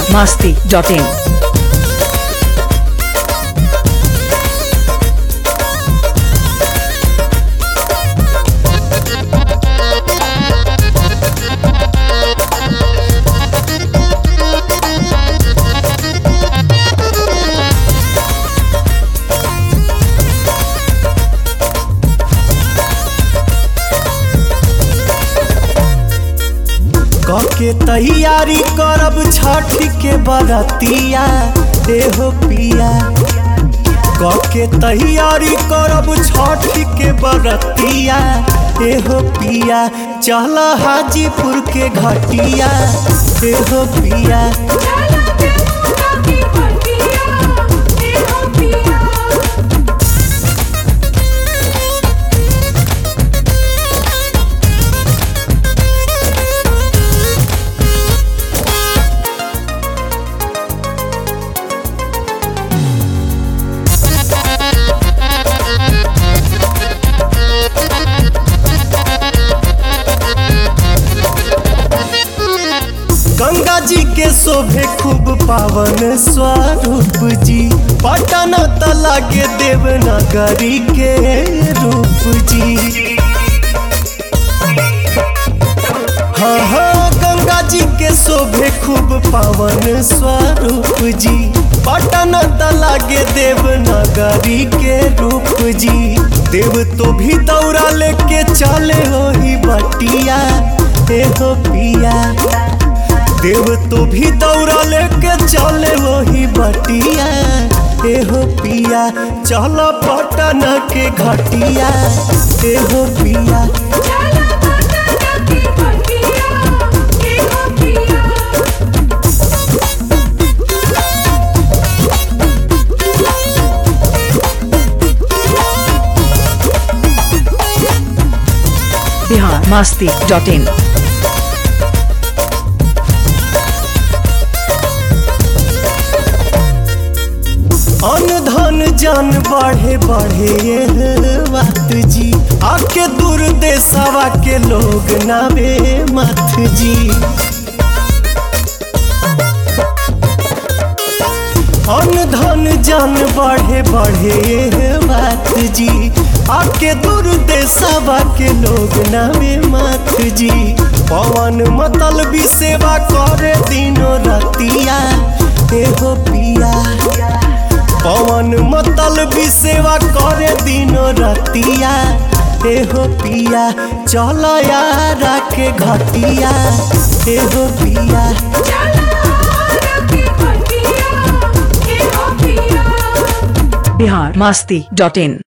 masti.in. के तैयारी करब छठ के बरतिया देहो पिया के तैयारी करब छठ के बरतिया एहो पिया चल हाजीपुर के घटिया एहो पिया गंगा जी के शोभे खूब पावन स्वरूप जी पटन तला के देवनगरी के रूप जी हाँ हाँ गंगा जी के शोभे खूब पावन स्वरूप जी पटन तला के देवनगरी के रूप जी देव तो भी दौड़ा लेके चले हो ही बटिया हे हो पिया देव तो भी दौड़ा लेके चले वही बटिया एहो पिया चल पटन के घटिया एहो पिया Bihar masti.in. अन धन जन बढ़े बढ़े ये बात जी आके दूर देशवा के लोग नावे मत जी अन धन जन बढ़े बढ़े ये बात जी आके दूर देशवा के लोग नावे मत जी पवन मतल भी सेवा करे दिनो रतिया एहो पिया पवन मतल भी सेवा करे दिनो रतिया एहो पिया चल यारा के घटिया एहो पिया Bihar masti.in.